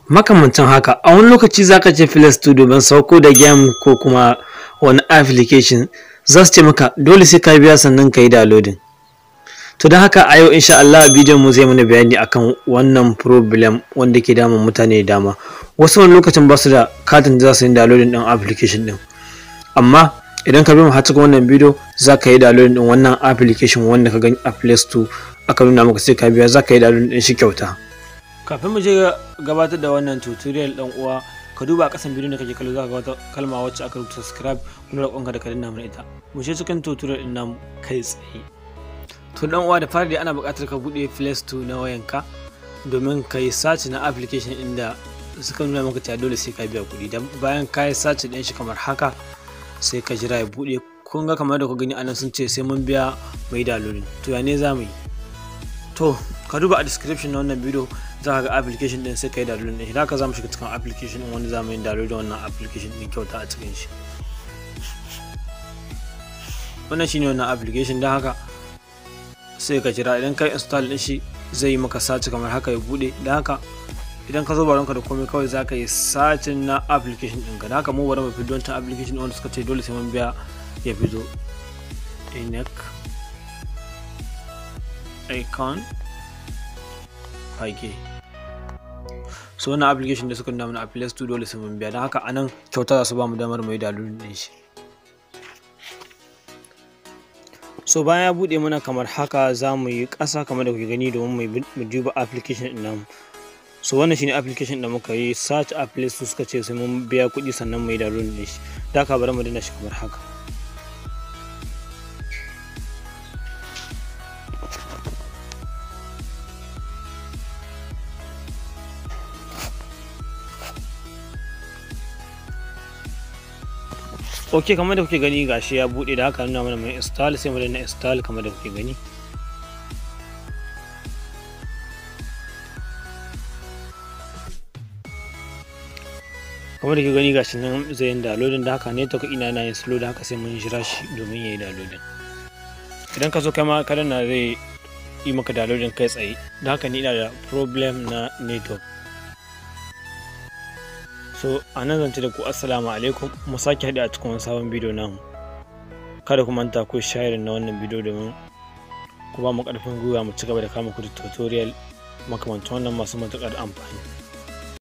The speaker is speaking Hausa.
makamancin haka a wani lokaci zaka je Play Store domin sauko da game ko kuma wani application za su ce maka dole sai ka biya sannan ka yi downloading to don haka a yau insha Allah bidiyon mu zai mana bayani akan wannan problem wanda ke damun mutane da dama wasu wani lokacin ba su da katin da za su yi downloading din application din amma idan ka bi mu har cikin wannan bidiyo za ka yi downloading din wannan application wanda ka gani a Play Store aka nuna maka sai ka biya za ka yi downloading din shi kyauta kafin mu je gabatar da wannan tutorial dan uwa ka duba a kasan bidiyon da kake kallo za ka ga wata kalma wacce aka rubuta subscribe kuma roƙonka da ka danna mana ita mu je cikin tutorial din namu kai tsaye to dan uwa da fari dai ana buƙatar ka buɗe Play Store na wayanka domin ka yi search na application inda suka nuna maka cewa dole sai ka biya kuɗi dan bayan ka yi search din shi kamar haka sai ka jira ya buɗe kun ga kamar da ku gani anan sun ce sai mun biya mai downloading to ya ne za mu yi to ka duba a description na wannan bidiyo za ka ga application din sai ka yi downloading din idan ka za mu shiga cikin application din wani za mu yi downloading wannan application din kyauta a cikin shi wannan shine wannan application don haka sai ka jira idan ka install din shi zai yi maka search kamar haka ya bude da haka idan ka zo baronka da komai kawai za ka yi searching na application ɗinka da haka mu bari mu fi don ta application wanda suka ce dole sai mun biya ya fito inec icon fage so wannan application da suka nuna mana a play store dole sai mun biya don haka anan kyauta za su ba mu damar mu yi dalilin din shi so bayan ya bude mana kamar haka za mu yi ƙasa kamar da kuke gani domin mu duba application din namu so wannan shine application da muka yi search a play store suka ce sai mun biya kuɗi sannan mu yi download din shi da ka bari mu dina shi kamar haka ok kamar da kuke gani gashi ya bude da haka nuna mana mai install sai mu danna install kamar da kuke gani kamar da kuke gani gashi nan zai yin downloading da haka ne ta ina yana yin slow da haka sai mun jira shi domin ya yi downloading idan ka zo kai ma ka danna zai yi maka downloading kai tsaye da haka ni ina da problem na network so a nan zance da ku assalamu alaikum mu sake haɗe a cikin wani sabon bidiyo namu kada ku manta ku share na wannan bidiyo domin ku ba mu ƙarfin gwiwa mu ci gaba da kama ku da tutorial makamancin wannan masu matuƙar amfani